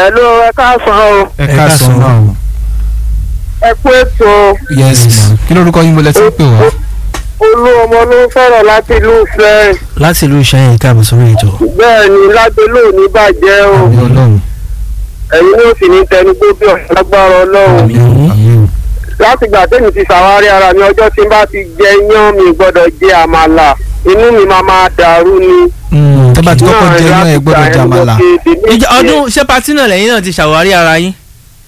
Hello, ẹ káàsán o. ẹ káàsán náà o. Ẹ kú ètò yes ma kí lórúkọ yín mo lẹ ti ń pè wá. olú ọmọ ló ń sọ̀rọ̀ láti ìlú Ìfẹ́. láti ìlú ìṣẹ́yìn káàbọ̀ sórí ètò. Bẹ́ẹ̀ ni lágbélò ní bàjẹ́ o. àmì ọlọ́run Ẹ̀yin ló sì ní tẹnugbó bí ọ̀sán lágbára Ọlọ́run. àmì ọlọ́run àmì o. Láti gbà tẹ́mi ti ṣàwárí ara mi ọjọ́ tí n bá ti jẹ iyán mi gbọ́dọ̀ jẹ àmàlà. Inú mi máa máa dàrú ni. tẹ́ bá ti kọ́kọ́ jẹ náà ẹ gbọ́dọ̀ jàmàlà. ìjọ ọdún ṣé patí náà lẹ́yìn náà ti ṣàwárí ara yín.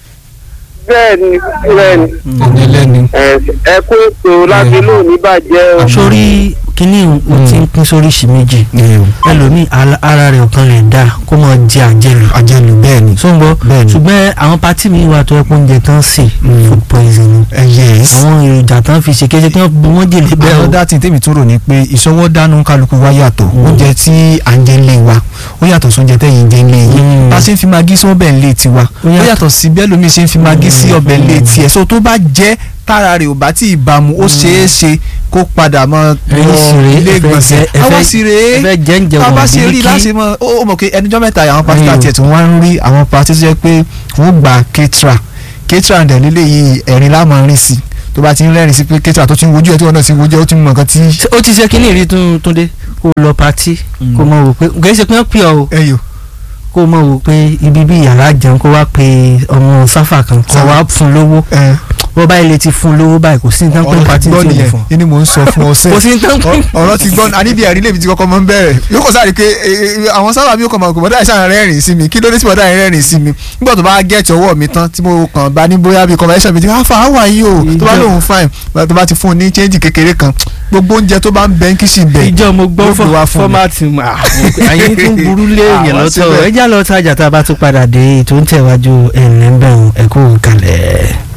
Bẹ́ẹ̀ ni bẹ́ẹ̀ ni. ẹni ẹlẹ́ni. Ẹ- Ẹ kú ètò lágbélò ní bàjẹ́ o. sórí kínní o ti ń pín sóríṣi méjì ẹlòmíì ala- ara rẹ̀ ọ̀kan lè dá kó máa jẹ àjẹlù àjẹlù bẹ́ẹ̀ ni. sóńgbọ́ bẹ́ẹ̀ ni. ṣùgbọ́n àwọn pátí mi wà tó ẹ pé oúnjẹ tán sè food poisoning ẹ yes. àwọn èròjà tán fi ṣe kéṣe kí wọ́n bu wọ́n jèlé bẹ́ẹ̀ o. àwọn dátì tèmi tún rò ní pé ìṣọwọ́ dánú kálukú wa yàtọ̀ oúnjẹ tí à ń jẹ ń lé wa ó yàtọ̀ sóúnjẹ tẹ̀yìn jẹ ń lé yín Mm. bá a ṣe ń fi magí sí ọbẹ̀ ń lé tiwa ó yàtọ̀. yàtọ̀ sí bẹ́ẹ̀ lómi ṣe ń fi magí sí ọbẹ̀ ń lé tiẹ̀ so tó bá jẹ́ tára rẹ̀ ò bá tí ì bámu ó ṣeé ṣe kó padà mọ́ Ẹ̀yin sì rèé, ilé ẹ fẹ́ ìgbọ̀nsẹ̀ jẹ- ẹ àwọn fẹ́- sì rèé ẹ fẹ́ jẹ́ ń jẹ bá a bá wọ̀n ṣe rí bíríkì. láti mọ ó ó mọ̀ pé ẹnìjọ́ mẹ́ta yìí àwọn pásítọ̀ Ẹ̀yin o. àti ẹ̀tún wá ń rí àwọn pásítọ̀ tó jẹ́ pé wọ́n gba kétra kétra dẹ̀ nílé yìí ẹ̀rín láàmú rìn sí tó bá ti ń rẹ́rìn sí pé kétra tó ti ń wojú ẹ̀ tí wọ́n náà ti ń wojú ẹ̀ ó ti ń mọ̀ nǹkan tí Ṣé ó ti ṣe kínní rí tún túndé kó lọ patí kó mọ wò pé kì í ṣe pé wọ́n pè ọ́ o ẹyọ kó mọ wò pé ibi bí yàrá jẹun kó wá pe ọmọ sáfà kan kó wá fún lówó ẹ wọ́n báyìí lè ti fún lówó báyìí kò sí ní tán pé ọ̀rọ̀ ti patí tí gbọ́ ò ní nìyẹn fún. yìí ni mò ń sọ fún ọ sẹ́ẹ̀ kò sí ní tán pé. ọ̀rọ̀ ti gbọ́ àníbi ẹ̀rí lèmi ti kọ́kọ́ mọ́ ń bẹ̀rẹ̀ yóò kọ́ sáré pé e, e, àwọn sábà bí ó kàn máa kó bọ́dá ìṣàn rẹ́rìn sí mi kí ló dé tí bọ́dá yẹn rẹ́rìn sí mi nígbà tó bá gẹ̀ẹ́tì ọwọ́ mi tán tí mo kàn bá ní bóyá bíi conversation mi ti ká fà á wà yìí o tó bá lóun fine tó bá ti fún un ní change kékeré kan gbogbo oúnjẹ tó bá ń bẹ ń kíṣì bẹ ìjọ mo gbọ́ yóò gbé wá fún mi. fọ́mátì àyín tún burú lé èèyàn Àwọn lọ́tọ̀ síbẹ̀. ẹ já lọ tajà tá a bá tún padà dé ètò ń tẹ̀wájú ẹ̀ ń lẹ́ńbẹ̀rún ẹ̀kú kalẹ̀.